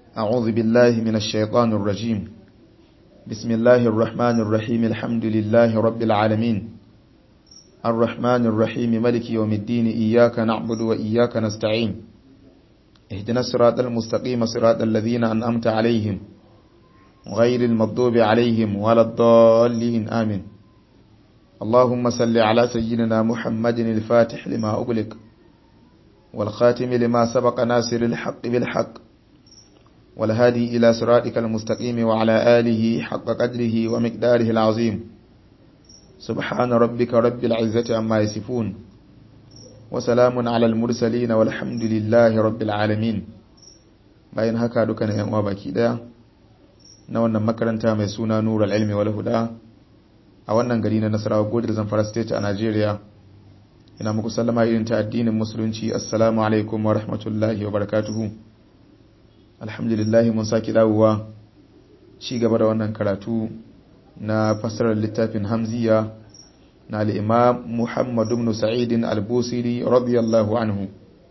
أعوذ بالله من الشيطان الرجيم بسم الله الرحمن الرحيم الحمد لله رب العالمين الرحمن الرحيم ملك يوم الدين إياك نعبد وإياك نستعين اهدنا الصراط المستقيم صراط الذين أنأمت عليهم غير المغضوب عليهم ولا الضالين آمين اللهم صل على سيدنا محمد الفاتح لما أغلق والخاتم لما سبق ناصر الحق بالحق والهادي إلى صراطك المستقيم وعلى آله حق قدره ومقداره العظيم سبحان ربك رب العزة عما يصفون وسلام على المرسلين والحمد لله رب العالمين bayan haka dukkan yan uwa baki daya na wannan makaranta mai suna Nurul Ilmi wal Huda a wannan gari na Nasarawa Godar Zamfara State a Najeriya ina muku sallama irin ta addinin musulunci assalamu alaikum wa rahmatullahi wa barakatuhu alhamdulillah mun saki dawowa ci gaba da wannan karatu na fassarar littafin Hamziya na al-Imam Muhammad ibn Sa'id al-Busiri radiyallahu anhu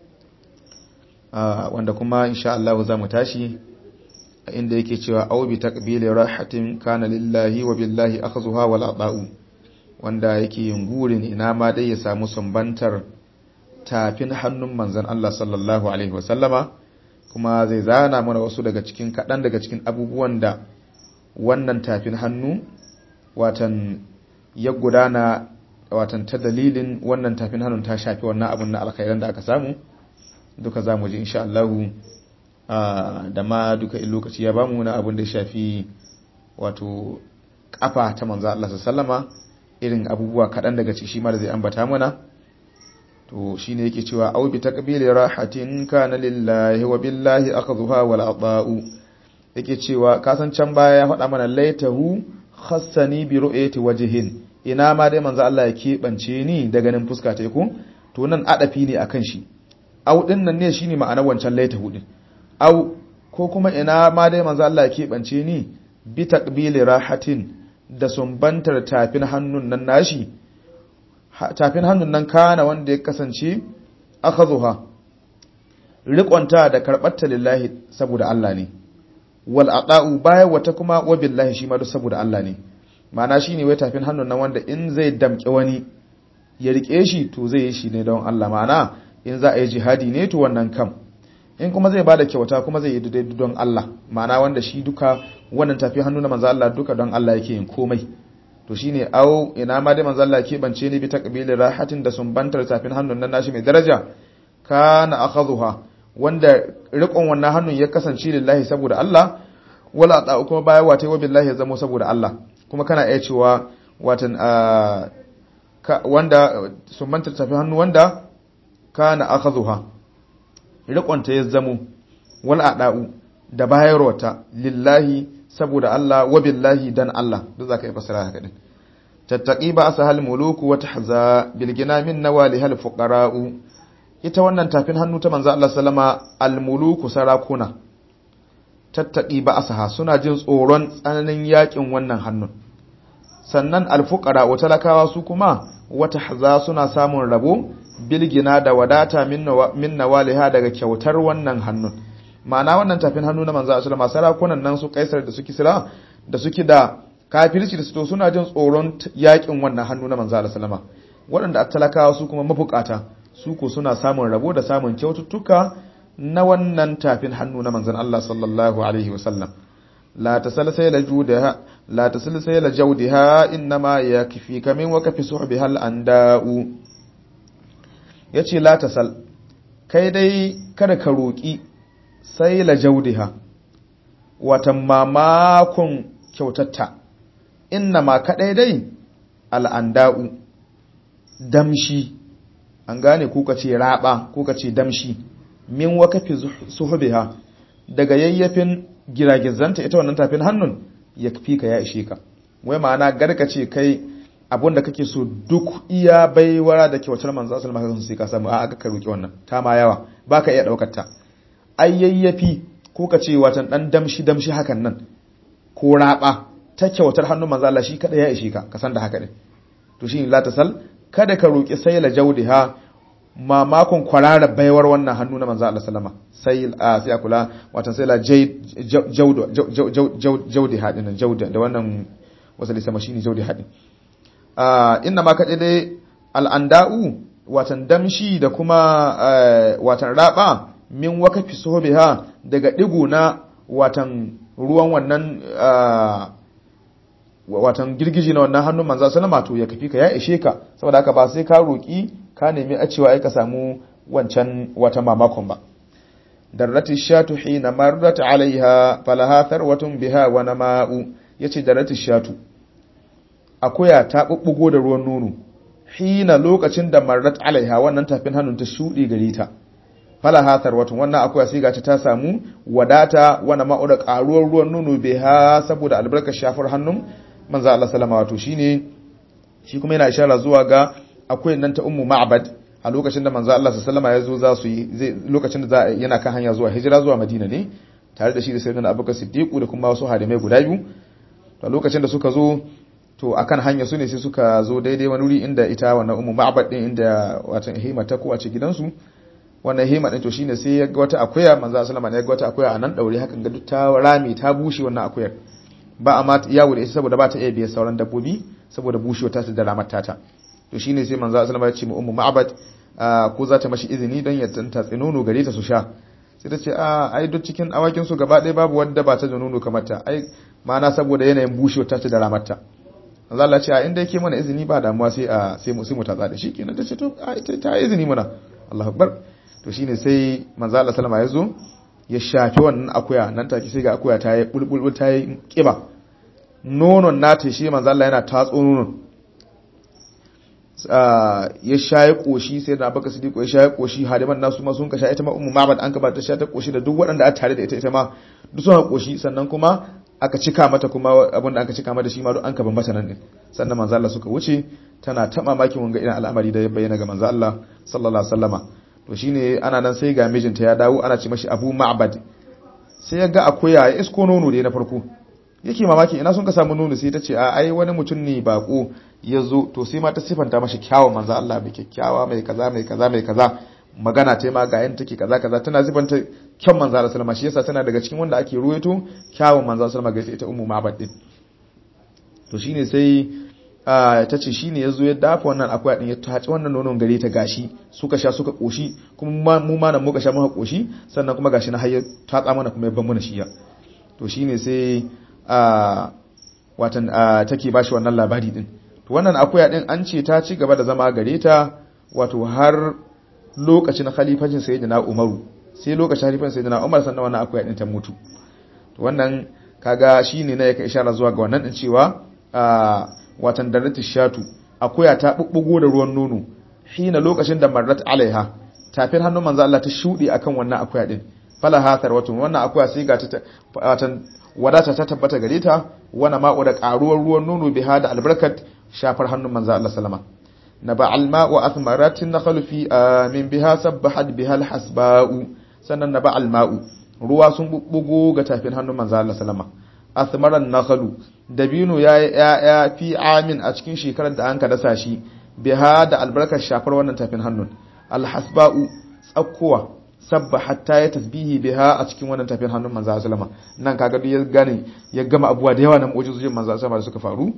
wanda kuma insha Allah za mu tashi inda yake cewa au bi taqbili rahatin kana lillahi wa billahi akhzuha wal ata'u wanda yake yin gurin ina ma dai ya samu sumbantar tafin hannun manzon Allah sallallahu alaihi wa sallama kuma zai zana mana wasu daga cikin kadan daga cikin abubuwan da wannan tafin hannu watan ya gudana watan ta dalilin wannan tafin hannun ta shafi wannan abun na alkhairan da aka samu duka za mu ji insha Allah da ma duka in lokaci ya bamu na abin da ya shafi wato kafa ta manzo Allah sallama irin abubuwa kaɗan daga ciki shi ma da zai ambata mana to shine yake cewa aw bi taqbili rahatin kana lillahi wa billahi akhdhuha wal ata'u yake cewa kasan can baya ya faɗa mana laitahu khassani bi ru'yati wajhin ina ma dai manzo Allah ya keɓance ni da ganin fuska ta ku to nan adafi ne akan shi au din nan ne shine ma'anar wancan laitahu din au ko kuma ina ma dai manzo Allah ya keɓance ni bi taqbili rahatin da sumbantar tafin hannun nan nashi tafin hannun nan kana wanda ya kasance akhadhuha riƙonta da karɓarta lillahi saboda Allah ne wal aqa'u baya wata kuma wa billahi shi ma duk saboda Allah ne ma'ana shine wai tafin hannun nan wanda in zai damƙe wani ya rike shi to zai yi shi ne don Allah ma'ana in za a yi jihadi ne to wannan kam in kuma zai bada kyauta kuma zai yi don Allah ma'ana wanda shi duka wannan tafi hannu na manzo Allah duka don Allah yake yin komai to shine au ina ma dai manzo Allah ke bance ni bi taqbili rahatin da sumbantar tafin hannun nan nashi mai daraja kana akhadhuha wanda riƙon wannan hannun ya kasance lillahi saboda Allah wala ta kuma baya wata wa billahi ya zamo saboda Allah kuma kana iya cewa watan wanda sumbantar tafin hannu wanda kana akhadhuha riƙonta ya zamo wal ada'u da bayarwata lillahi saboda Allah wa billahi dan Allah duk zaka yi fasara haka din tattaqi ba asahal muluku wa tahza bil ginamin nawali hal fuqara'u ita wannan tafin hannu ta manzo Allah sallama al muluku sarakuna tattaqi ba asaha suna jin tsoron tsananin yakin wannan hannun sannan al fuqara wa talakawa su kuma wata haza suna samun rabo bilgina da wadata min nawaliha daga kyautar wannan hannun ma'ana wannan tafin hannu na manzo sallama sarakunan nan su kaisar da suke sira da suke da kafirci da su suna jin tsoron yakin wannan hannu na manzo sallama waɗanda talakawa su kuma mabukata su ko suna samun rabo da samun kyaututtuka na wannan tafin hannu na manzon Allah sallallahu alaihi wasallam la tasalsala judaha la tasalsala jawdaha inma yakfika min wakafi suhbiha al-anda'u ya ce latasal kai dai kada ka roƙi sai la jaudiha watan mamakon kyautatta inna ma kaɗai dai al'anda'u damshi an gane kuka ce raɓa kuka ce damshi min wakafi suhubiha daga yayyafin giragizanta ita wannan tafin hannun ya fi ka ya ishe ka wai ma'ana garka ce kai abun da kake so duk iya baiwara da kyautar manzo asal maka sun sai ka samu a aka ka roki wannan ta ma yawa baka iya daukar ta ayyayyafi ko ka ce watan dan damshi damshi hakan nan ko raba ta kyautar hannun manzo Allah shi kada ya ishe ka ka san da haka ne to shi la tasal kada ka roki sai la jawdiha mamakon kwarara baiwar wannan hannu na manzo Allah sallama sai a sai kula watan sai la jawdo jawdi hadin jawda da wannan wasali sama shine jawdi hadin a inna ma kaje dai al'anda'u watan damshi da kuma watan raba min wakafi sobiha daga digo na watan ruwan wannan watan girgiji na wannan hannun manzo sallama to ya kafi ka ya ishe ka saboda haka ba sai ka roki ka nemi a cewa ai ka samu wancan wata mamakon ba darrati shatu hina marrat alaiha falaha tharwatun biha wa nama'u yace darrati shatu akuya ta bubbugo da ruwan nono hina lokacin da marrat alaiha wannan tafin hannun ta shudi gare ta falaha tharwatun wannan akuya sai ga ta samu wadata wa nama'u da karuwar ruwan nono biha saboda albarkar shafar hannun manzo Allah sallama wato shine shi kuma yana ishara zuwa ga akwai nan ta ummu ma'bad a lokacin da manzo Allah sallama ya zo za su yi lokacin da za yana kan hanya zuwa hijira zuwa Madina ne tare da shi da sayyidina Abubakar Siddiq da kuma wasu hadimai guda biyu to lokacin da suka zo to akan hanya su ne sai suka zo daidai wani wuri inda ita wannan ummu ma'bad din inda watan hima ta ko a ce gidansu wannan hima din to shine sai ya ga wata akuya manzo sallama ne ya ga wata akuya a nan daure hakan ga duk ta rami ta bushe wannan akuyar ba a ma yawo da ita saboda ba ta iya biye sauran dabbobi saboda bushewa ta da ramar tata to shine sai manzo sallama ya ce mu ummu ma'bad ko za ta mashi izini don ya tanta nono gare ta su sha sai ta ce a ai duk cikin awakin su gaba ɗaya babu wanda ba ta da nono kamar ta ai ma'ana saboda yanayin bushewa ta da ramar ta manzo Allah ce a inda yake mana izini ba damuwa sai a sai mu sai mu tatsa da shi kenan ta ce to ita ta izini muna Allahu akbar to shine sai manzo Allah sallama ya zo ya shafi wannan akuya nan take sai ga akuya ta yi bulbul ta yi kiba nonon nata shi manzo Allah yana tatso nonon ya shaye koshi sai da baka sidiko ya shaye koshi hadiman nasu ma sun ka sha ita ma ummu mabad an ka ba ta sha ta koshi da duk waɗanda a tare da ita ita ma duk sun koshi sannan kuma aka cika mata kuma abin da aka cika mata shi ma duk an ka bambata nan din sannan manzo Allah suka wuce tana ta mamakin wanga irin al'amari da ya bayyana ga manzo Allah sallallahu alaihi wasallama to shine ana nan sai ga mijinta ya dawo ana ce mashi Abu Ma'bad sai ya ga akuya ya isko nono da na farko yake mamaki ina sun ka samu nono sai ta ce a ai wani mutum ne bako ya zo to sai ma ta sifanta mashi kyawun manzo Allah mai kyakkyawa mai kaza mai kaza mai kaza magana ta ma ga yan take kaza kaza tana sifanta kyan manzo Allah sallama shi yasa tana daga cikin wanda ake ruwaito kyawun manzo sallama ga ita ummu ma'bad din to shine sai ta ce shine yazo ya dafa wannan akwai din ya tace wannan nonon gare ta gashi suka sha suka koshi kuma mu ma nan muka sha muka koshi sannan kuma gashi na hayya ta tsa mana kuma ya ban mana shi ya to shine sai watan take bashi wannan labari din to wannan akuya din an ce ta ci gaba da zama gare ta wato har lokacin khalifacin sayyidina Umaru sai lokacin khalifacin sayyidina Umar sannan wannan akuya din ta mutu to wannan kaga shine ne yake isharar zuwa ga wannan din cewa watan daratu shatu akuya ta bubbugo da ruwan nono hina lokacin da marrat alaiha tafin hannun manzo Allah ta shudi akan wannan akuya din falaha tarwatun wannan akuya sai ga ta watan wadata ta tabbata gare ta wana ma'u da karuwar ruwan nono biha da albarkat shafar hannun manzo Allah sallama naba alma'u athmaratin nakhlu fi min biha sabbahat biha alhasba'u sannan naba alma'u ruwa sun bubbugo ga tafin hannun manzo Allah sallama athmaran nakhlu dabino ya ya fi amin a cikin shekarar da an ka dasa shi biha da albarkar shafar wannan tafin hannun alhasba'u tsakkuwa sabba hatta ya tasbihi biha a cikin wannan tafiyar hannun manzo sallama nan kaga duk ya gane ya gama abuwa da yawa na mu'jizojin manzo sallama da suka faru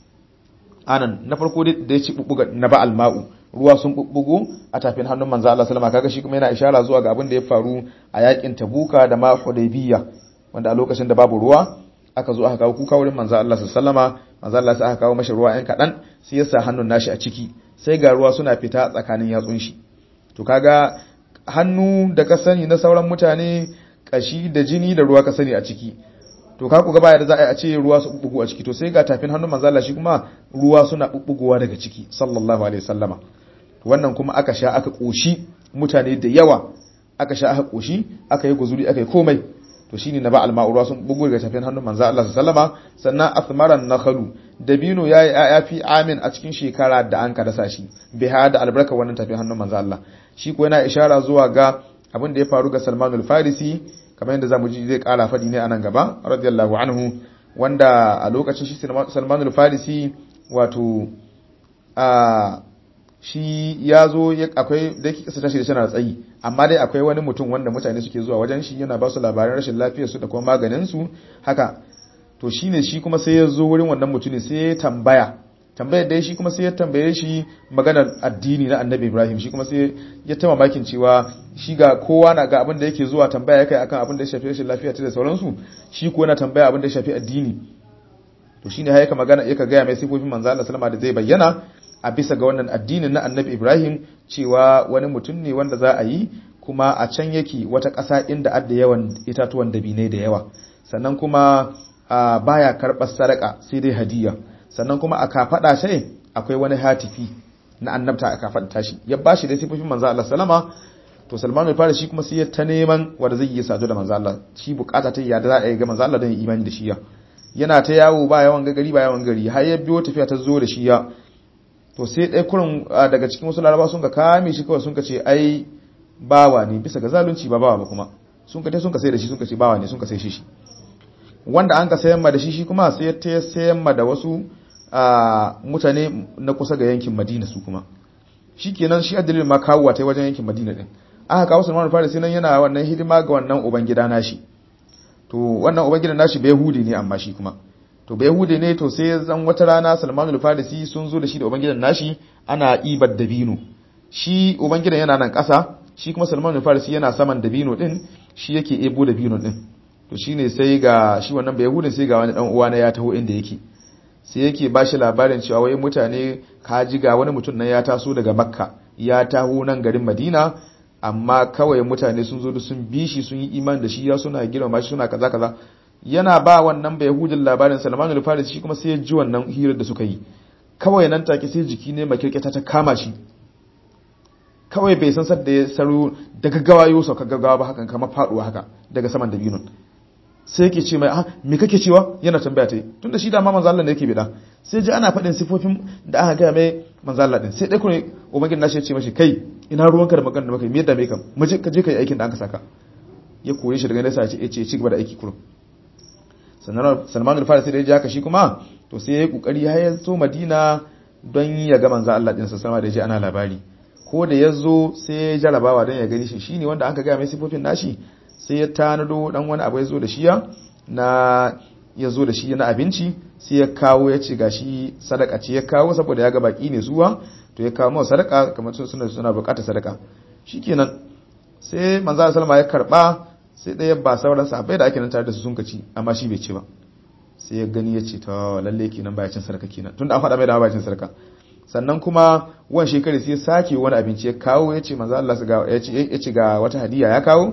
anan na farko da ya ci bubbuga na ba alma'u ruwa sun bubbugo a tafin hannun manzo Allah sallama kaga shi kuma yana ishara zuwa ga abin da ya faru a yakin Tabuka da ma Hudaybiyya wanda a lokacin da babu ruwa aka zo aka kawo kuka wurin manzo Allah sallama manzo Allah sai aka kawo mashi ruwa ɗan kaɗan sai ya sa hannun nashi a ciki sai ga ruwa suna fita tsakanin yatsun shi to kaga hannu da ka sani na sauran mutane kashi da jini da ruwa ka sani a ciki to ka ku gaba da za a yi a ce ruwa su bubbugu a ciki to sai ga tafin hannun manzo Allah shi kuma ruwa suna bubbugowa daga ciki sallallahu alaihi wasallama wannan kuma aka sha aka koshi mutane da yawa aka sha aka koshi aka yi guzuri aka yi komai to shine na ba alma'u ruwa sun bugu daga tafin hannun manzo Allah sallama sannan athmaran nakhalu dabino yayi ya fi amin a cikin shekara da an ka dasa shi biha da albarka wannan tafin hannun manzo Allah shi ko yana ishara zuwa ga abin da ya faru ga Salman al-Farisi kamar yadda zamu ji zai kara fadi ne anan gaba radiyallahu anhu wanda a lokacin shi Salman al-Farisi wato a shi ya zo akwai da yake kisa tashi da tana tsayi amma dai akwai wani mutum wanda mutane suke zuwa wajen shi yana ba su labaran rashin lafiyar su da kuma maganin su haka to shine shi kuma sai ya zo wurin wannan mutune sai ya tambaya tambayar da shi kuma sai ya tambaye shi maganar addini na annabi ibrahim shi kuma sai ya ta mamakin cewa shi ga kowa na ga abin da yake zuwa tambaya ya kai akan abin da ya shafi rashin lafiya ta da sauransu shi ko yana tambaya abin da ya shafi addini to shine har yaka magana yaka gaya mai sifofin manzo Allah sallama da zai bayyana a bisa ga wannan addinin na annabi ibrahim cewa wani mutum ne wanda za a yi kuma a can yake wata ƙasa inda adda yawan itatuwan dabinai da yawa sannan kuma baya karɓar sadaka sai dai hadiya sannan kuma a kafaɗa sai akwai wani hatifi na annabta a kafaɗa tashi ya bashi da sifofin manzo Allah sallama to Salman al fara shi kuma sai ya ta neman wanda zai yi sadu da manzo Allah shi bukata ta yadda za a yi ga manzo Allah don imani da shi ya yana ta yawo ba yawan gari ba yawan gari har ya biyo tafiya ta zo da shi ya to sai ɗaya kurin daga cikin wasu laraba sun ka kame shi kawai sun ka ce ai bawa ne bisa ga zalunci ba bawa ba kuma sun ka sun ka sai da shi sun ka ce bawa ne sun ka sai shi shi wanda an ka sayan ma da shi shi kuma sai ta sayan ma da wasu mutane na kusa ga yankin Madina su kuma shikenan shi addalin ma kawo ta wajen yankin Madina din aka kawo Salman Farisi nan yana wannan hidima ga wannan ubangida nashi to wannan ubangidan nashi bai hudi ne amma shi kuma to bai hude ne to sai zan wata rana salmanul farisi sun zo da shi da ubangidan nashi ana ibar dabino shi ubangidan yana nan ƙasa shi kuma salmanul farisi yana saman dabino din shi yake ebo dabino din to shine sai ga shi wannan bai hudin sai ga wani dan uwa na ya taho inda yake sai yake ba shi labarin cewa wai mutane ka ji ga wani mutum nan ya taso daga makka ya taho nan garin madina amma kawai mutane sun zo da sun bi shi sun yi iman da shi ya suna girma shi suna kaza kaza yana ba wannan bai yahudin labarin salman al-faris shi kuma sai ya ji wannan hirar da suka yi kawai nan take sai jiki ne makirketa ta kama shi kawai bai san sadda ya saro daga gawa yau sauka gaggawa ba hakan kama faduwa haka daga saman dabinun sai yake ce mai ah me kake cewa yana tambaya ta yi tunda shi da ma manzo Allah ne yake bida sai ji ana faɗin sifofin da aka gaya mai manzo Allah din sai dai kuma ubangiji nashi ya ce mashi kai ina ruwanka da magana da maka me yadda me kam mu je ka je kai aikin da aka saka ya kore shi daga nesa ya ce ci gaba da aiki kurum Salman al-Farisi da ya ji haka shi kuma to sai ya yi kokari har ya zo Madina don ya ga manzo Allah din sa da ya ji ana labari ko da ya zo sai ya jarabawa don ya gani shi shine wanda aka ga mai sifofin nashi sai ya tanado dan wani abu ya zo da shi ya na ya zo da shi na abinci sai ya kawo ya ce gashi sadaka ce ya kawo saboda ya ga baki ne zuwa to ya kawo mawa sadaka kamar suna suna bukatar sadaka shikenan sai manzo Allah sallama ya karba sai ɗaya ba sauran sahabbai da ake nan tare da su sun kaci amma shi bai ci ba sai ya gani ya ce ta lalle kenan baya cin sarka kenan tunda an faɗa mai da baya cin sarka sannan kuma wan shekari sai sake wani abinci ya kawo ya ce manzo Allah ya ce ya ce ga wata hadiya ya kawo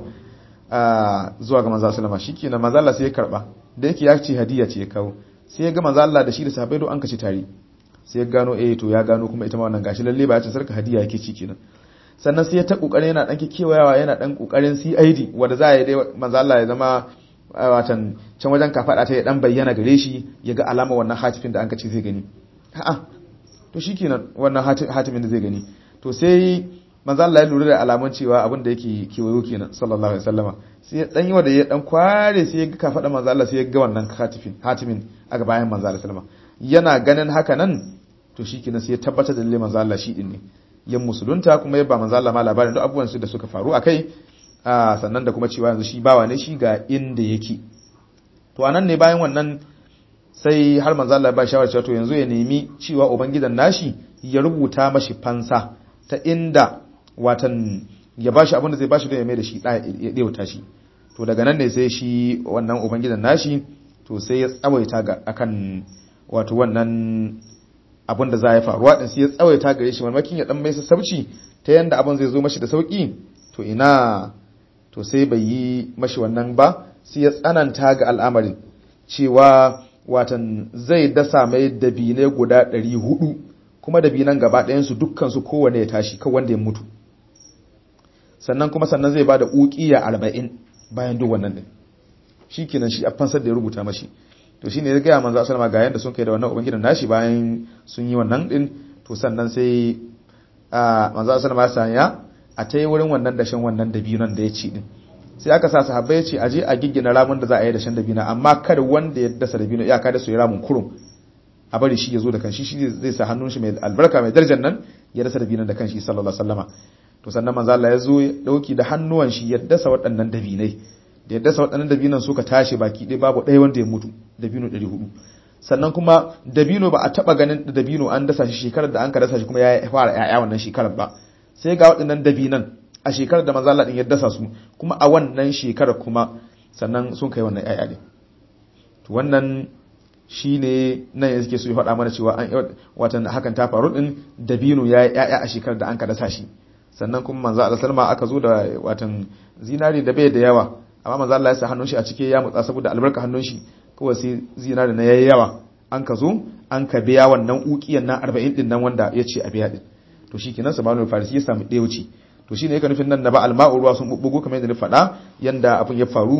zuwa ga manzo sallama shikenan manzo Allah sai ya karba da yake ya ce hadiya ce ya kawo sai ya ga manzo Allah da shi da sahabbai do an kaci tare sai ya gano eh to ya gano kuma ita ma wannan gashi lalle baya cin sarka hadiya yake ci kenan sannan sai ya ta kokarin yana dan kewayawa yana dan kokarin CID wanda za ya dai manzo Allah ya zama watan can wajen kafada ta ya dan bayyana gare shi ya ga alama wannan hatifin da an kace zai gani a'a to shikenan wannan hatimin da zai gani to sai manzo Allah ya lura da alamun cewa abin da yake kewayo kenan sallallahu alaihi wasallama sai dan yi wanda ya dan kware sai ya ga kafada manzo Allah sai ya ga wannan hatifin hatimin a bayan manzo Allah sallama yana ganin haka nan to shikenan sai ya tabbatar da lalle manzo Allah shi din ne yan musulunta kuma ya ba manzo Allah ma labarin duk abubuwan su da suka faru akai sannan da kuma cewa yanzu shi bawa ne shi ga inda yake to anan ne bayan wannan sai har manzo Allah ba shawara cewa to yanzu ya nemi cewa ubangidan nashi ya rubuta mashi fansa ta inda watan ya bashi abin da zai bashi don ya mai da shi ya ɗewata shi to daga nan ne sai shi wannan ubangidan nashi to sai ya tsawaita ga akan wato wannan abin da za ya faruwa din sai ya tsawaita gare shi mamakin ya dan mai sassauci ta yanda abin zai zo mashi da sauki to ina to sai bai yi mashi wannan ba sai ya tsananta ga al'amarin cewa watan zai dasa mai dabine guda 400 kuma dabinan gaba ɗayan su dukkan su kowanne ya tashi kan wanda ya mutu sannan kuma sannan zai bada uqiya 40 bayan duk wannan din shikenan shi a fansar da ya rubuta mashi to shine ya gaya manzo sallama ga yanda sun kai da wannan ubangidan nashi bayan sun yi wannan din to sannan sai a manzo sallama ya sanya a ta yi wurin wannan dashen wannan dabinon da ya ci din sai aka sa sahabbai ya ce aje a giggina ramin da za a yi dashen dabina amma kada wanda ya dasa dabino iyaka da su yi ramin kurum a bari shi ya zo da kanshi shi zai sa hannun shi mai albarka mai darajar nan ya dasa dabinan da kanshi sallallahu alaihi wasallama to sannan manzo Allah ya zo ya dauki da hannuwan shi ya dasa waɗannan dabinai da ya dasa waɗannan dabinan suka tashi baki ɗaya babu ɗaya wanda ya mutu dabino 400 sannan kuma dabino ba a taba ganin dabino an dasa shi shekarar da an ka dasa shi kuma ya fara ƴaƴa wannan shekarar ba sai ga waɗannan dabinan a shekarar da manzo Allah din ya dasa su kuma a wannan shekarar kuma sannan sun kai wannan ƴaƴa din to wannan shine nan yanzu ke so ya faɗa mana cewa an watan hakan ta faru din dabino ya yi ƴaƴa a shekarar da an ka dasa shi sannan kuma manzo Allah sallama aka zo da watan zinari da bai da yawa amma manzo Allah ya sa hannun shi a cike ya mutsa saboda albarka hannun shi kawai sai zinari na yayi yawa an ka zo an ka biya wannan ukiyan na 40 din nan wanda ya ce a biya din to shikenan Salman farisi ya samu ɗewuci to shine yake nufin nan na ba alma'u ruwa sun bubbugo kamar yadda na faɗa yanda abin ya faru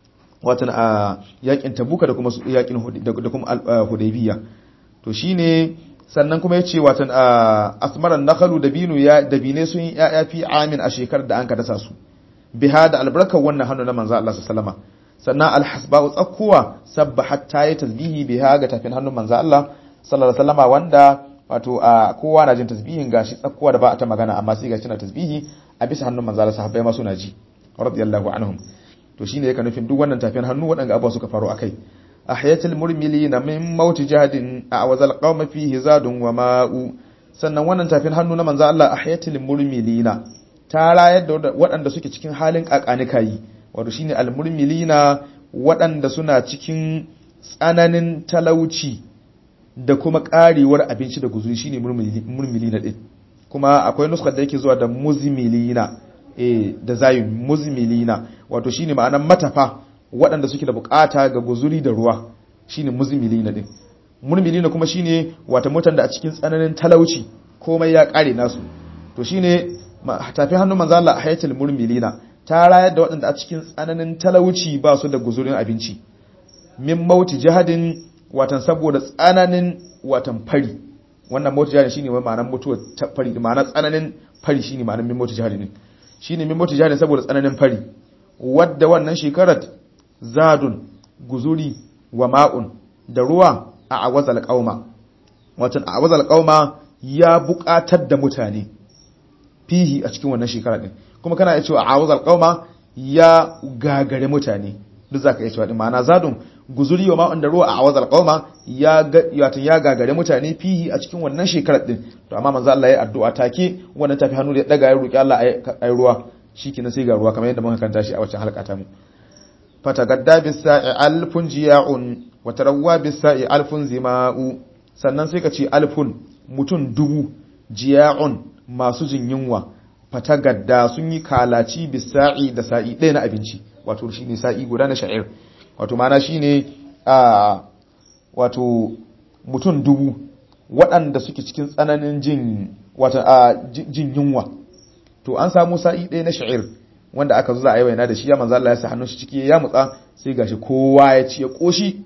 watan a yakin tabuka da kuma yakin da kuma hudaybiya to shine sannan kuma yace watan asmaran nakhalu dabinu ya dabine sun yi ya fi amin a shekarar da an ka dasa su biha da albarkar wannan hannu na manzo Allah sallallahu alaihi sannan alhasba'u tsakkuwa sabbahat ta yi tasbihi biha ga tafin hannun manzo Allah sallallahu alaihi wasallam wanda wato a kowa na jin tasbihin gashi tsakkuwa da ba a ta magana amma sai gashi na tasbihi a bisa hannun manzo Allah sahabbai ma suna ji radiyallahu anhum to shine yake nufin duk wannan tafin hannu wadanga abuwa suka faru akai ahyatul murmilina min mauti jahadin a'wazal qauma fihi zadun wa ma'u sannan wannan tafin hannu na manzo Allah ahyatul murmilina ta rayar da waɗanda suke cikin halin kakanikayi wato shine almurmilina waɗanda suna cikin tsananin talauci da kuma ƙarewar abinci da guzuri shine murmilina din kuma akwai nuskar da yake zuwa da muzmilina eh da zayin muzmilina wato shine ma'anar matafa waɗanda suke da bukata ga guzuri da ruwa shine muzmilina din murmilina kuma shine wata mutan da a cikin tsananin talauci komai ya ƙare nasu to shine tafi hannun manzo Allah a hayatul murmilina ta rayar da waɗanda a cikin tsananin talauci ba su da guzurin abinci min mauti jihadin watan saboda tsananin watan fari wannan mauti jihadin shine wai ma'anar mutuwa ta fari ma'anar tsananin fari shine ma'anar min mauti jihadin shine min mauti jihadin saboda tsananin fari wadda wannan shekarar zadun guzuri wa ma'un da ruwa a awazal qauma watan a awazal qauma ya buƙatar da mutane fihi a cikin wannan shekara din kuma kana iya cewa awazal qauma ya gagare mutane duk zaka iya cewa din ma'ana zadun guzuri wa ma'un da ruwa a awazal qauma ya wato ya gagare mutane fihi a cikin wannan shekarar din to amma manzo Allah ya addu'a take wannan tafi hannu da ya daga ya roki Allah ayi ruwa shikenan sai ga ruwa kamar yadda muka kanta shi a waccan halka ta mu fatagadda bisa'i alfun jiya'un wa tarawwa bisa'i alfun zima'u sannan sai ka ce alfun mutun dubu jiya'un masu jin yunwa fatagadda sun yi kalaci bisa'i da sa'i ɗaya na abinci wato shine sa'i guda na sha'ir wato mana shine a wato mutum dubu waɗanda suke cikin tsananin jin wato a jin yunwa to an samu sa'i ɗaya na sha'ir wanda aka zo za a yi waina da shi ya manzo Allah ya sa hannun shi ciki ya mutsa sai gashi kowa ya ci ya koshi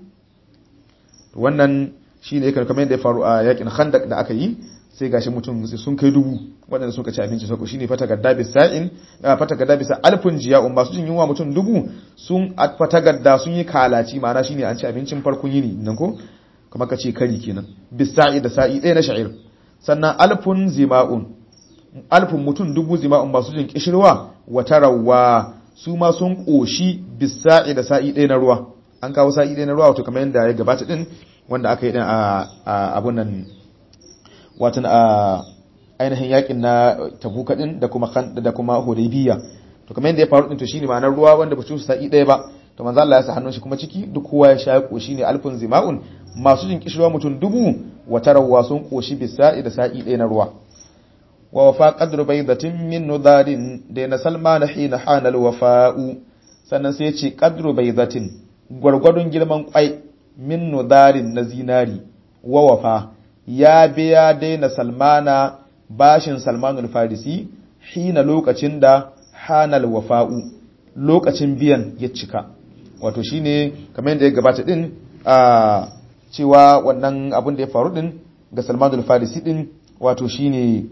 wannan shine yake kamar yadda ya faru a yakin Khandaq da aka yi sai gashi mutum sun kai dubu waɗanda suka ci abinci sako shine fata gadda bisa'in fata gadda bisa alfun jiya'un masu jin yunwa mutum dubu sun fata gadda sun yi kalaci ma'ana shine an ci abincin farkon yini nan ko kuma ka ce kari kenan bisa'i da sa'i ɗaya na sha'ir sannan alfun zima'un alfun mutum dubu zima'un masu jin kishirwa wata rawa su ma sun ƙoshi bisa'i da sa'i ɗaya na ruwa an kawo sa'i ɗaya na ruwa wato kamar yadda ya gabata din wanda aka yi din a abun nan watan a ainihin yakin na tabuka din da kuma da kuma hudaybiya to kamar yadda ya faru din to shine ma'anar ruwa wanda ba su sa'i ɗaya ba to manzo Allah ya sa hannun shi kuma ciki duk kowa ya sha koshi ne alfun zima'un masu jin kishirwa mutum dubu wa tarawa sun koshi bisa'i da sa'i ɗaya na ruwa wa wafa qadru baydatin min nudarin da na salman hina hana alwafa'u sannan sai ya ce qadru baydatin gwargwadon girman kwai min nudarin na zinari wa wafa ya biya daina salmana bashin salmanul farisi hina lokacin da hanal wafa'u lokacin biyan ya cika wato shine kamar yadda ya gabata din a cewa wannan abin da ya faru din ga salmanul farisi din wato shine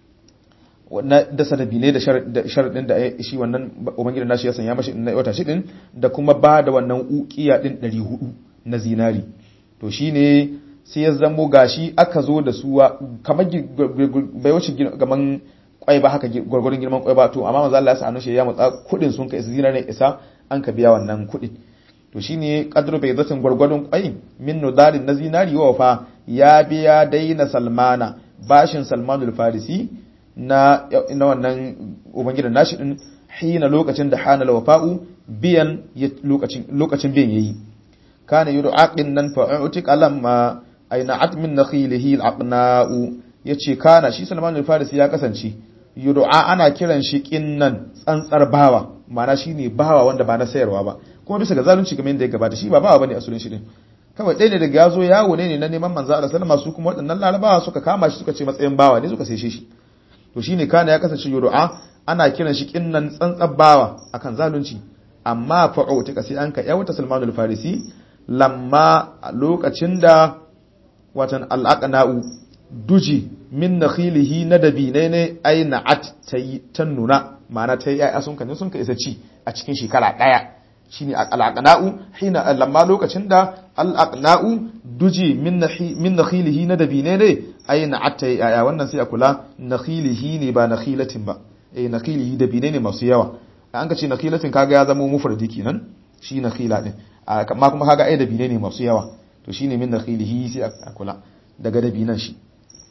na dasa da bine da sharaɗin da shi wannan ubangidan nashi ya sanya mashi na wata shi din da kuma ba da wannan ukiya din 400 na zinari to shine sai ya zamo gashi aka zo da su kamar bai wuce gaman kwai ba haka gwargwaron girman kwai ba to amma manzo Allah ya sa shi ya mutsa kudin sun kai ne isa an ka biya wannan kudin to shine qadru bai zatin gwargwadon kwai min nudarin na zinari wa fa ya biya daina salmana bashin salmanul farisi na na wannan ubangidan nashi din hina lokacin da hana wafa'u biyan lokacin lokacin biyan yayi kana yudu aqin nan fa'utik alamma aina atmin nakhilihi alaqna'u yace kana shi salmanul farisi ya kasance yudu'a ana kiran shi kinnan tsantsar bawa ma'ana shine bawa wanda ba na sayarwa ba kuma bisa ga zalunci kamar yadda ya gabata shi ba bawa bane asulin shi din kawai ɗaya ne daga yazo yawo ne na neman manzo Allah sallama su kuma waɗannan larabawa suka kama shi suka ce matsayin bawa ne suka sai shi to shine kana ya kasance yudu'a ana kiran shi kinnan tsantsar bawa akan zalunci amma fa'utika sai an ka yawta Salmanul Farisi lamma lokacin da watan al'aqna'u duji min nakhilihi na dabinai ne ai na'at tayi ta nuna ma'ana ta yi ayya sun kan sun ka isa ci a cikin shekara daya shine al'aqna'u hina lamma lokacin da al'aqna'u duji min min nakhilihi na dabinai ne ai na'at tayi ayya wannan sai a kula nakhilihi ne ba nakhilatin ba eh nakhilihi dabinai ne masu yawa an ka ce nakhilatin kaga ya zama mufradi kenan shi nakhila din amma kuma kaga ai dabinai ne masu yawa to shine min nakhilihi sai a kula daga dabinan shi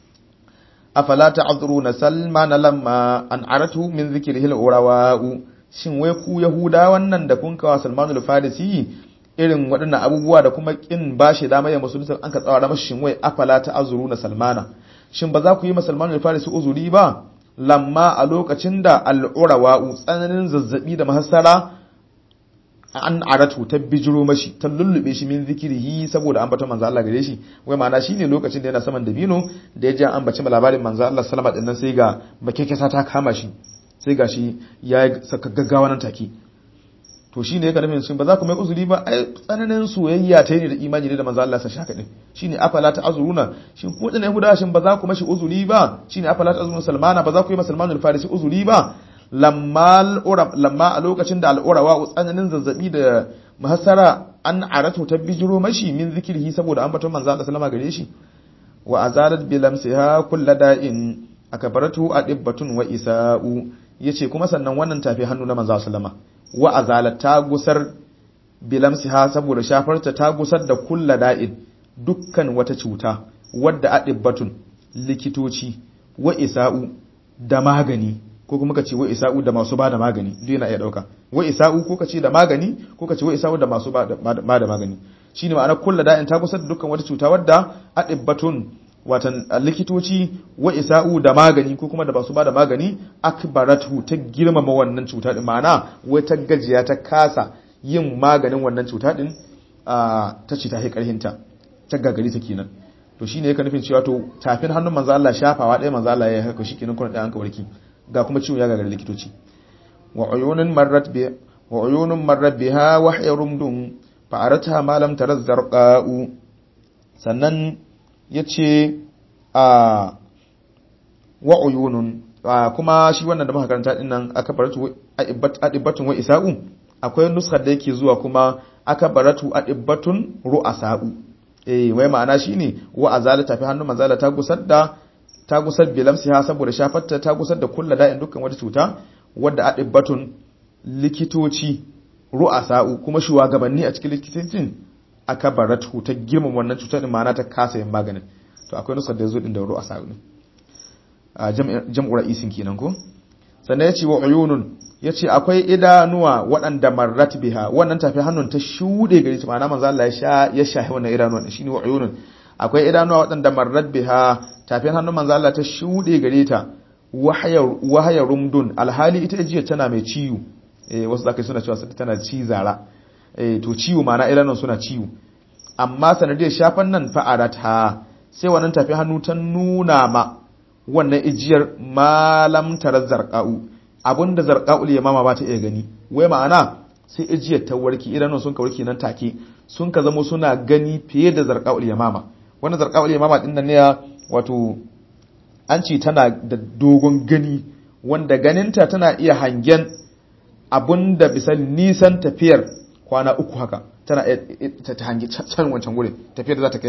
afala ta'dhuruna salman lamma an aratu min dhikrihi al-urawa'u shin wai ku yahuda wannan da kun kawa salman al-farisi irin waɗannan abubuwa da kuma kin bashi dama ya musulunta an ka tsawara mashi shin wai afala ta'dhuruna salmana shin ba za ku yi ma salman al-farisi uzuri ba lamma a lokacin da al-urawa'u tsananin zazzabi da mahassara an aratu ta bijiro mashi ta lullube shi min zikirihi saboda an bata manzo Allah gare shi wai ma'ana shine lokacin da yana saman dabino da ya ji an bace labarin manzo Allah sallama din nan sai ga makekesa ta kama shi sai ga shi ya saka gaggawa nan take to shine ya nufin shin ba za ku mai uzuri ba ai tsananin soyayya ta ne da imani da manzo Allah sa shaka din shine afala ta azuruna shin ku da yahudawa shin ba za ku mashi uzuri ba shine afala ta azuruna salmana ba za ku yi musulmanul farisi uzuri ba lamma a lokacin da al'urawa tsananin zazzabi da mahasara an aratu ta bijiro mashi min zikirhi saboda an baton manzo Allah sallama gare shi wa azalat bi lamsiha kullu da'in akabaratu adibbatun wa isa'u yace kuma sannan wannan tafi hannu na manzo sallama wa azalat ta gusar bi lamsiha saboda shafarta ta gusar da kullu da'in dukkan wata cuta wadda adibbatun likitoci wa isa'u da magani ko kuma ka ce wa isa'u da masu bada magani duk yana iya dauka wa isa'u ko ka ce da magani ko ka ce wa isa'u da masu bada magani shine ma'ana kullu da'in ta kusa da dukkan wata cuta wadda adibbatun watan likitoci wa isa'u da magani ko kuma da masu bada magani akbaratu ta girmama wannan cuta din ma'ana wai ta gajiya ta kasa yin maganin wannan cuta din ta ce ta karhinta ta gagari ta kenan to shine yake nufin cewa to tafin hannun manzo Allah shafawa ɗaya manzo Allah ya haka shi kenan kuna da an kawarki ga kuma ciwon ya gagari likitoci wa uyunun marrat bi wa uyunun marrat biha wa hayrumdun fa arata ma lam taraz zarqa'u sannan yace a wa uyunun kuma shi wannan da muka karanta din nan aka baratu adibatun wa isa'u akwai nuskar da yake zuwa kuma aka baratu adibatun ru'asa'u eh wai ma'ana shine wa azala tafi hannun manzala ta gusar da ta gusar bilamsiha saboda shafarta ta gusar da kulla da'in dukkan wata cuta wadda adibbatun likitoci ru'asa'u kuma shugabanni a cikin likitocin aka baratu ta girman wannan cutar din ma'ana ta kasa yin maganin to akwai nusar da yazo din da ru'asa'u ne a jam'u ra'isin kenan ko sannan yace wa uyunun yace akwai idanuwa waɗanda marrat biha wannan tafi hannun ta shude gari ta ma'ana manzo Allah ya sha ya shahi wannan idanuwa shine wa uyunun akwai idanuwa waɗanda marrat biha tafin hannun manzo Allah ta shude gare ta wahaya rumdun alhali ita jiya tana mai ciwo eh wasu zaka suna cewa tana cizara eh to ciwo ma'ana idanun suna ciwo amma sanadiyar shafan nan fa'arata sai wannan tafi hannu ta nuna ma wannan ijiyar malam tarar zarqa'u abinda zarqa'ul yamama ba ta iya gani wai ma'ana sai ijiyar ta warki idanun sun ka warki nan take sun ka zamo suna gani fiye da zarqa'ul yamama wannan zarqa'ul yamama din nan ne wato an ce tana da dogon gani wanda ganinta tana iya hangen abun da bisa nisan tafiyar kwana uku haka tana ta hangi can wancan wurin tafiyar da za ta kai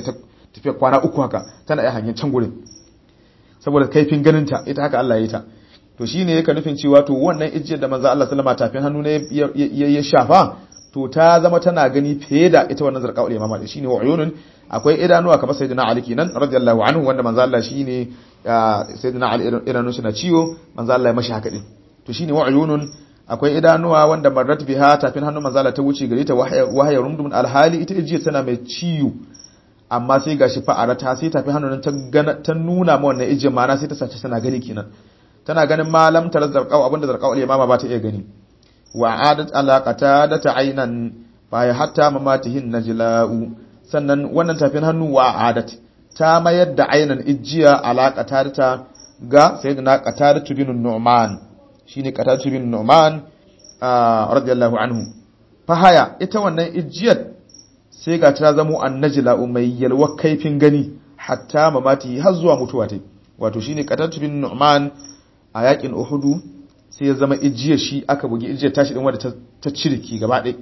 tafiya kwana uku haka tana iya hanyar can gurin saboda kaifin ganinta ita haka Allah ya yi ta to shine yake nufin cewa to wannan ijiyar da manzo Allah sallama tafin hannu ne ya shafa to ta zama tana gani fiye da ita wannan zarqaul imama shine wa'yunun akwai idanuwa kamar sayyidina Ali kenan radiyallahu anhu wanda manzo Allah shine sayyidina Ali idanun shi na ciwo manzo Allah ya mashi haka din to shine wa'yunun akwai idanuwa wanda marrat biha tafin hannun manzo Allah ta wuce gare ta wahaya rumdum alhali ita ijiyar tana mai ciwo amma sai gashi fa'ara ta sai tafin hannun ta ta nuna ma wannan ijiyar ma sai ta sace tana gani kenan tana ganin malam tar zarqau abinda zarqau al-imama ba ta iya gani wa adat alaqata da ta ainan baya hatta mamatihin najla'u sannan wannan tafin hannu wa adat ta mayar da ainan ijiya alaqata da ta ga sayyidina qatada bin nu'man shine qatada bin nu'man radiyallahu anhu fahaya ita wannan ijiyar sai ga ta zamo annajla'u mai yalwa kaifin gani hatta mamati har zuwa mutuwa ta wato shine qatada bin nu'man a yakin Uhudu sai ya zama ijiya shi aka bugi ijiyar tashi din wadda ta ciriki gaba ɗaya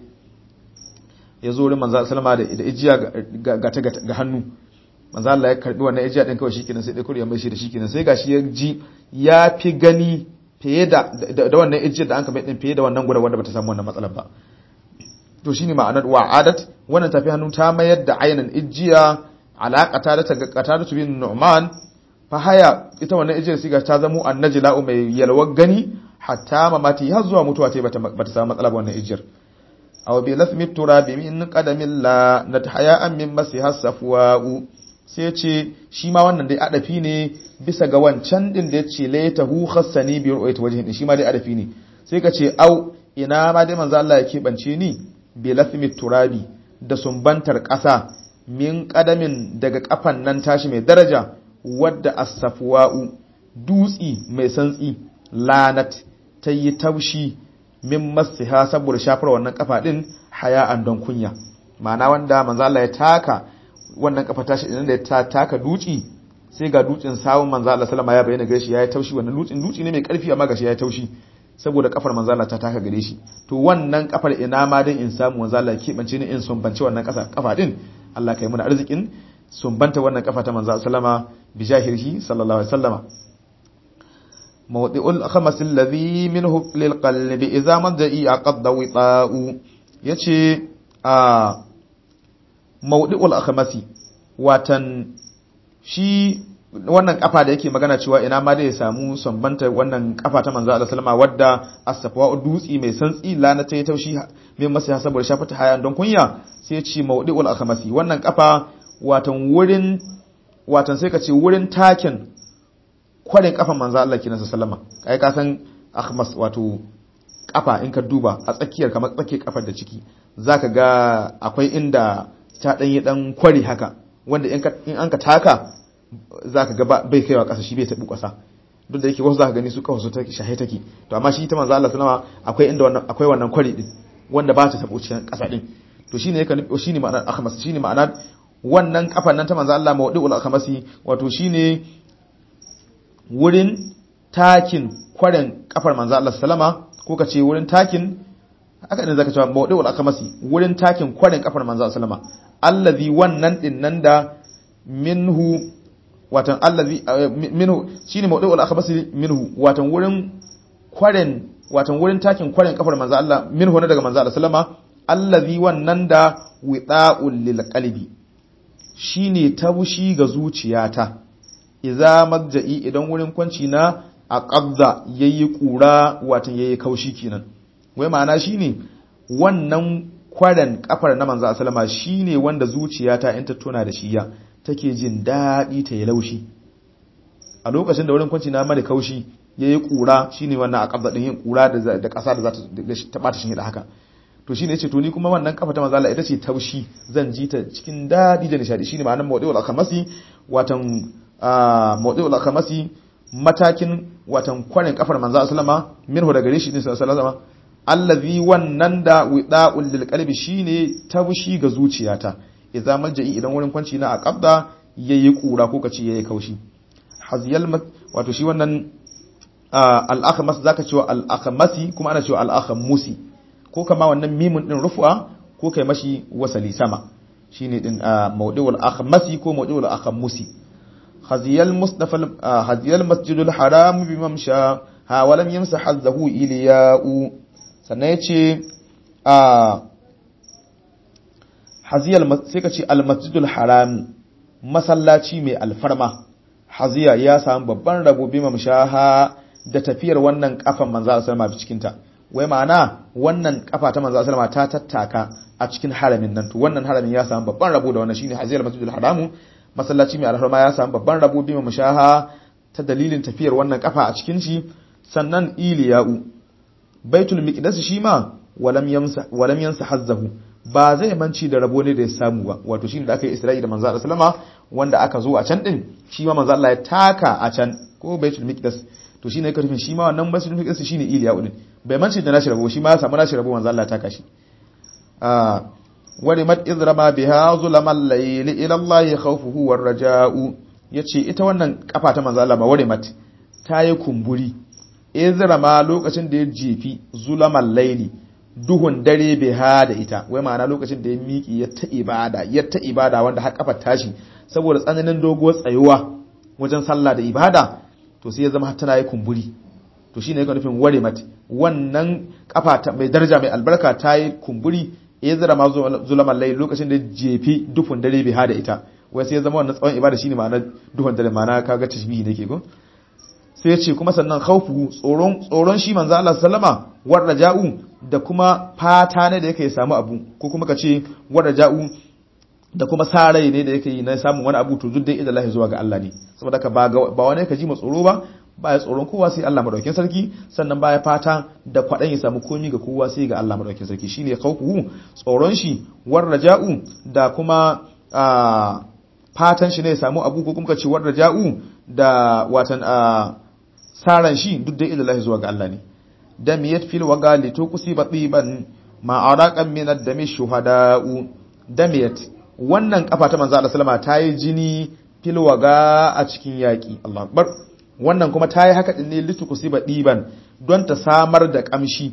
ya zo wurin manzo sallama da da ijiya ga ta ga hannu manzo Allah ya karbi wannan ijiya din kawai shikenan sai dai kuri ya mai shi da shikenan sai gashi ya ji ya fi gani fiye da da wannan ijiyar da an kamar din fiye da wannan gura wanda bata samu wannan matsalar ba to shine ma'anar wa'adat wannan tafi hannu ta mayar da ainin ijiya alaƙata da ta ga qatada bin nu'man fahaya ita wannan ijiyar siga ta zamo annajila mai yalwar gani hatta mamati har zuwa mutuwa ta bata bata samu matsala ba wannan ijiyar aw bi lasmi turabi min qadamin la natahaya an min masiha safwa'u sai ce shi ma wannan dai adafi ne bisa ga wancan din da yace la tahu khassani bi ru'yati wajhin shi ma dai adafi ne sai ka ce au ina ma dai manzo Allah ya keɓance ni bi lasmi turabi da sumbantar ƙasa min qadamin daga kafan nan tashi mai daraja wadda as-safwa'u dutsi mai santsi lanat ta yi taushi min masiha saboda shafar wannan kafa din haya'an don kunya ma'ana wanda manzo Allah ya taka wannan kafa tashi idan da ya taka dutsi sai ga dutsin sawun manzo Allah sallama ya bayyana gare shi yayi taushi wannan dutsin dutsi ne mai karfi amma gashi yayi taushi saboda kafar manzo Allah ta taka gare shi to wannan kafar ina ma dan in samu manzo Allah kebance ni in sumbance wannan kasa kafa din Allah kai mu da arzikin sumbanta wannan kafa ta manzo sallama bi jahirhi sallallahu alaihi wasallama mawdi'ul khamas alladhi minhu lil qalbi idza madai aqadda wita'u yace a mawdi'ul akhmasi watan shi wannan kafa da yake magana cewa ina ma da ya samu sumbanta wannan kafa ta manzo Allah sallama wadda as-safwa dutsi mai santsi lana ta yi taushi mai masa saboda shafata hayan don kunya sai ya ce mawdi'ul akhmasi wannan kafa watan wurin watan sai ka ce wurin takin kwarin kafan manzo Allah kenan sallama kai ka san akhmas wato kafa in ka duba a tsakiyar kamar tsakiyar kafar da ciki zaka ga akwai inda ta dan yi dan kwari haka wanda in an ka taka zaka ga bai kaiwa kasa shi bai tabu kasa duk da yake wasu zaka gani su kawo su take shahe take to amma shi ta manzo Allah sallama akwai inda wannan akwai wannan kwari din wanda ba ta tabo cikin kasa din to shine yake shine ma'anar akhmas shine ma'anar wannan kafan nan ta manzo Allah mawdi'ul akhmasi wato shine wurin takin kwaren kafar manzo Allah sallama ko ka ce wurin takin haka ne zaka cewa mawdi'ul akhmasi wurin takin kwaren kafar manzo sallama allazi wannan din nan da minhu watan allazi minhu shine mawdi'ul akhmasi minhu watan wurin kwaren watan wurin takin kwaren kafar manzo Allah minhu na daga manzo Allah sallama allazi wannan da wida'ul lil qalbi shine taushi ga zuciyata idza madja'i idan wurin kwanci na a qabza yayi kura watan yayi kaushi kenan wai ma'ana shine wannan kwaren kafar na manzo sallama shine wanda zuciyata in ta tona da shiya take jin dadi ta yi laushi a lokacin da wurin kwanci na mara kaushi yayi kura shine wannan a qabza din yin kura da da kasa da za ta bata shi da haka to shine yace to ni kuma wannan kafa ta manzo Allah ita ce taushi zan ji ta cikin dadi da nishadi shine ma'anar mawdi'ul akamasi watan mawdi'ul akamasi matakin watan kwarin kafar manzo sallama minhu daga gare shi din sallallahu alaihi allazi wannan da wida'ul lil qalbi shine taushi ga zuciyata idza malja'i idan wurin kwanci na aqabda yayi kura ko kace yayi kaushi haziyal wato shi wannan al-akhmas zaka cewa al-akhmasi kuma ana cewa al-akhmusi ko kama wannan mimun din rufu'a ko kai mashi wasali sama shine din mawdi'ul akhmasi ko mawdi'ul akhmusi khaziyal mustafa haziyal masjidul haram bi mamsha ha walam yamsa hazzahu iliya'u sannan yace a haziyal sai ka ce al masjidul haram masallaci mai alfarma haziya ya samu babban rabo bi mamshaha da tafiyar wannan kafan manzo sallallahu alaihi wasallam cikin ta wai ma'ana wannan kafa ta manzo sallallahu ta tattaka a cikin haramin nan to wannan haramin ya samu babban rabo da wannan shine haziyal masjidul haramu masallaci mai alfarma ya samu babban rabo bi mamshaha ta dalilin tafiyar wannan kafa a cikin shi sannan iliya'u baitul miqdas shi ma walam yamsa walam yansa hazzahu ba zai manci da rabo ne da ya samu ba wato shine da aka yi Isra'i da manzo sallama wanda aka zo a can din shi ma manzo Allah ya taka a can ko baitul miqdas to shine yake rufin shi ma wannan baitul miqdas shine iliya'u din bai manci da nashi rabo shi ma ya samu nashi rabo manzo Allah ya taka shi ah warimat izrama biha zulamal layli ila Allah khawfuhu war raja'u yace ita wannan kafa ta manzo Allah ba warimat ta yi kumburi izrama lokacin da ya jefi zulamal layli duhun dare biha da ita wai ma'ana lokacin da ya miki ya ta ibada ya ta ibada wanda har kafar tashi saboda tsananin doguwar tsayuwa wajen sallah da ibada to sai ya zama tana yi kumburi to shine yake nufin warimat wannan kafa ta mai daraja mai albarka ta yi kumburi ya zira ma zulaman lai lokacin da jefi dufin dare bai hada ita wai sai ya zama wannan tsawon ibada shine ma'ana duhun dare ma'ana kaga tashbihi nake ko sai ya ce kuma sannan khawfu tsoron tsoron shi manzo Allah sallama war raja'u da kuma fata ne da yake samu abu ko kuma kace war raja'u da kuma sa rai ne da yake yi na samun wani abu to duk dai idan Allah zuwa ga Allah ne saboda ka ba ba wani ka ji ma tsoro ba ba ya tsoron kowa sai Allah madaukakin sarki sannan ba ya fata da kwadan ya samu komi ga kowa sai ga Allah madaukakin sarki shine khawfuhu tsoron shi war raja'u da kuma fatan shi ne ya samu abu ko kuma kace war raja'u da watan saran shi duk dai idan zuwa ga Allah ne dam yatfil waga li tuqsiba tiban ma araqan min ad-dami shuhada'u damiyat wannan kafa ta manzo Allah sallama ta yi jini fil waga a cikin yaki Allah akbar wannan kuma ta yi haka ɗin ne litukusiba ɗiban don ta samar da ƙamshi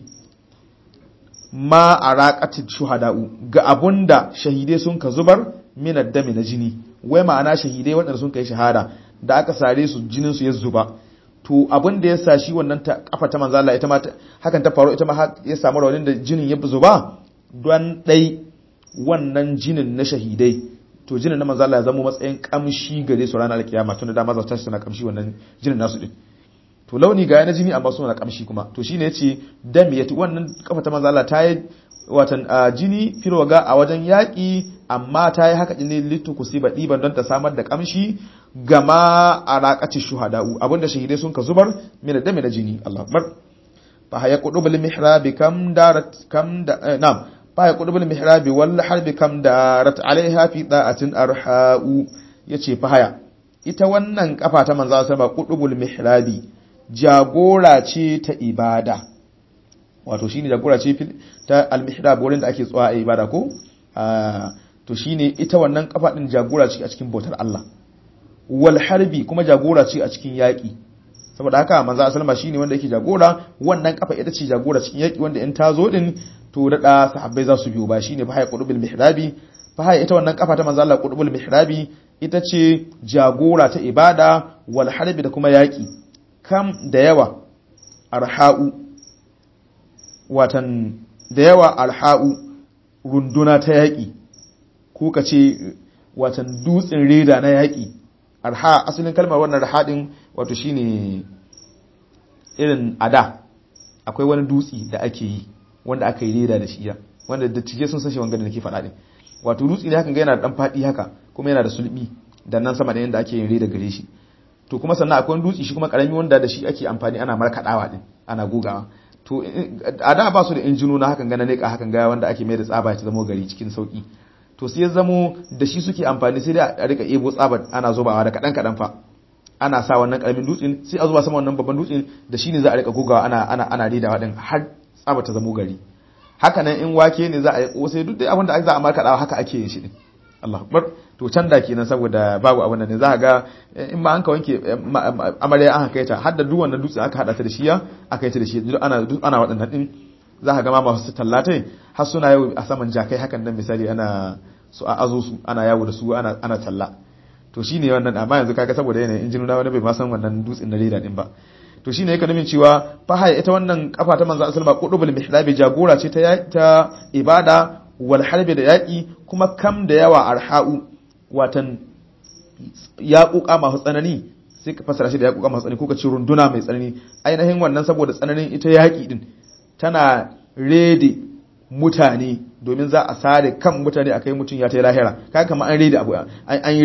ma a raƙatin shuhada'u ga abun da shahidai sun ka zubar minar dami na jini wai ma'ana shahidai waɗanda sun kai shahada da aka sare su jinin su ya zuba to abin da ya sa shi wannan ta kafa ta manzala ita ma hakan ta faru ita ma ya samu raunin da jinin ya zuba don ɗai wannan jinin na shahidai to jinin na manzala ya zama matsayin kamshi gare su ranar kiyama tun da dama za ta suna kamshi wannan jinin nasu din to launi ga yana jini amma suna na kamshi kuma to shine yace dam yati wannan kafa ta manzala ta yi watan jini firwaga a wajen yaƙi amma ta yi haka ne litu kusiba ɗiban don ta samar da kamshi gama a raƙaci shuhada'u abinda shahidai sun ka zubar mina da mina jini Allah akbar fa haya qudubul mihrabi kam darat kam da na'am baya kudubul mihrabi wal harbi kam darat alaiha fi da'atin arha'u yace fa haya ita wannan kafa ta manzo sama kudubul mihrabi jagora ce ta ibada wato shine jagora ce ta al mihrab wurin da ake tsawa a ibada ko to shine ita wannan kafa din jagora ce a cikin bautar Allah wal harbi kuma jagora ce a cikin yaki saboda haka manzo sallama shine wanda yake jagora wannan kafa ita ce jagora cikin yaki wanda in ta zo din to daɗa sahabbai za su biyo ba shine fa haya qudubul mihrabi fa haya ita wannan kafa ta manzo Allah qudubul mihrabi ita ce jagora ta ibada wal harbi da kuma yaki kam da yawa arha'u watan da yawa arha'u runduna ta yaki ko kace watan dutsen reda na yaki arha asalin kalmar wannan rahadin wato shine irin ada akwai wani dutsi da ake yi wanda aka yi reda da shi ya wanda dattijai sun sashe wanga da nake faɗa din wato dutse ne hakan ga yana da dan faɗi haka kuma yana da sulbi da nan sama da yanda ake yin reda gare shi to kuma sannan akwai dutse shi kuma karami wanda da shi ake amfani ana markaɗawa din ana gogawa to a da ba su da injinu na hakan gana ne hakan ga wanda ake mai da tsaba ta zama gari cikin sauki to sai ya zamo da shi suke amfani sai dai a rika ebo tsaba ana zubawa da kadan kadan fa ana sa wannan karamin dutsen sai a zuba sama wannan babban dutsen da shi ne za a rika gogawa ana ana ana redawa din har tsaba ta zamo gari haka nan in wake ne za a yi kosai duk da abin da za a markaɗawa haka ake yin shi din Allah akbar to can da kenan saboda babu abin da ne za ga in ma an ka wanke amarya an kai ta har da duk wannan dutse aka hada ta da shi ya aka yi ta da shi duk ana duk ana waɗannan din za ka ga ma masu tallatai har suna yau a saman jakai hakan nan misali ana su a azo su ana yawo da su ana ana talla to shine wannan amma yanzu kaga saboda yanayin injinu na wani bai ma san wannan dutsen na leda din ba to shine yake nufin cewa fahaya ita wannan kafa ta manzo sallama qudubul mihlabi jagora ce ta ta ibada wal harbi da yaki kuma kam da yawa arha'u watan yaƙuƙa masu tsanani sai ka fasara shi da yaƙuƙa masu tsanani ko ka ce runduna mai tsanani ainihin wannan saboda tsananin ita yaƙi din tana rede mutane domin za a sare kan mutane a kai mutum ya ta lahira kaga kamar an rede abu an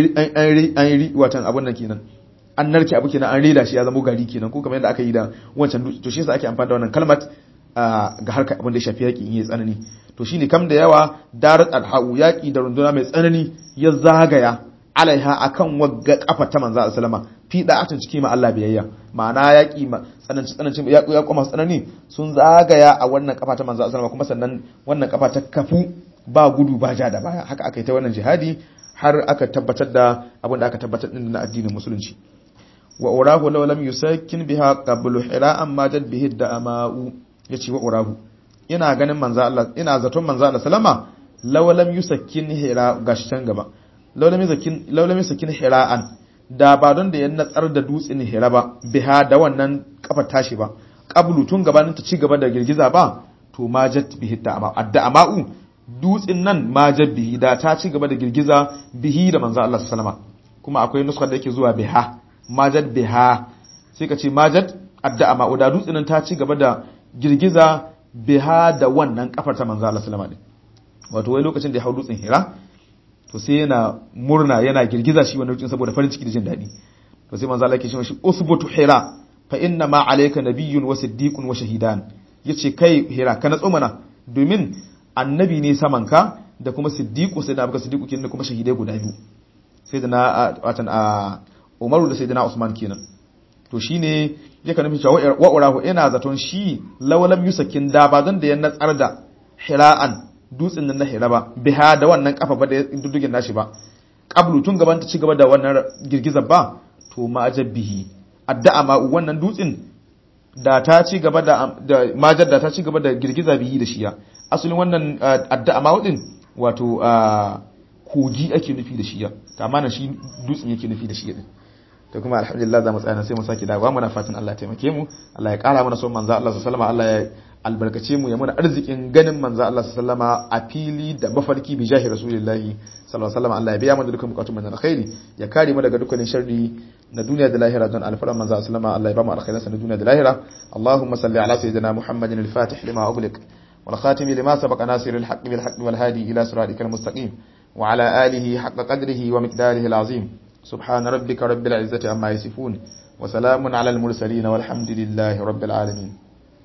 yi watan abun nan kenan an narke abu kenan an reda shi ya zama gari kenan ko kamar yadda aka yi da wancan dutse to shi yasa ake amfani da wannan kalmat ga harkar abin da ya shafi yaƙi in yi tsanani to shine kam da yawa darat alha'u yaƙi da runduna mai tsanani ya zagaya alaiha akan wagga kafa ta manzo sallama fi da'atin ciki ma Allah biyayya ma'ana yaki ma tsananci tsananci ya ya kuma tsanani sun zagaya a wannan kafa ta manzo sallama kuma sannan wannan kafa ta kafu ba gudu ba ja da baya haka aka yi ta wannan jihadi har aka tabbatar da abin da aka tabbatar din na addinin musulunci wa urahu law lam yusakkin biha qablu hira'an ma jad bihi da'ama'u yace wa urahu ina ganin manzo Allah ina zaton manzo Allah sallama law lam yusakkin hira gashi can gaba laulami sakin hira'an da ba don da ya natsar da dutsen hira ba biha da wannan kafa tashi ba qablu tun gabanin ta ci gaba da girgiza ba to majat bihi ta amma adda ama'u dutsen nan majat bihi da ta ci gaba da girgiza bihi da manzo Allah sallama kuma akwai nuskar da yake zuwa biha majat biha sai ka ce majat adda ama'u da dutsen nan ta ci gaba da girgiza biha da wannan kafar ta manzo Allah sallama wato wai lokacin da ya hau dutsen hira to sai yana murna yana girgiza shi wani lokacin saboda farin ciki da jin daɗi to sai manzo Allah yake cewa shi usbutu hira fa inna ma alayka nabiyyun wa siddiqun wa shahidan yace kai hira ka natso mana domin annabi ne saman ka da kuma siddiqu sai da baka siddiqu kin da kuma shahidai guda biyu sai da na watan a Umaru da sayyidina Usman kenan to shine yake nufin cewa wa urahu ina zaton shi lawalam yusakin da ba zan da ya natsar da hira'an dutsen nan na hira ba biha da wannan kafa ba da dudugin nashi ba qablu tun gaban ta ci gaba da wannan girgizar ba to ma ajabbihi addu'a ma wannan dutsen da ta ci gaba da majar da ta ci gaba da girgiza bihi da shiya asalin wannan addu'a ma wadin wato kogi ake nufi da shiya amma nan shi dutsen yake nufi da shiya din to kuma alhamdulillah za mu tsaya sai mu saki dawowa muna fatan Allah ya taimake mu Allah ya kara mana son manzo Allah sallallahu alaihi Allah ya albarkace mu ya muna arzikin ganin manzo Allah sallallahu alaihi a fili da mafarki bi jahi rasulillahi sallallahu alaihi Allah ya biya mana dukkan bukatun mu na alkhairi ya kare mu daga dukkanin sharri na duniya da lahira don alfaran manzo sallallahu Allah ya ba mu alkhairan sa na duniya da lahira Allahumma salli ala sayyidina Muhammadin al-Fatih lima ughliq wal khatim lima sabaqa nasiril haqq bil haqq wal hadi ila siratikal mustaqim wa ala alihi haqqa qadrihi wa miqdarihi al-azim سبحان ربك رب العزة عما يصفون وسلام على المرسلين والحمد لله رب العالمين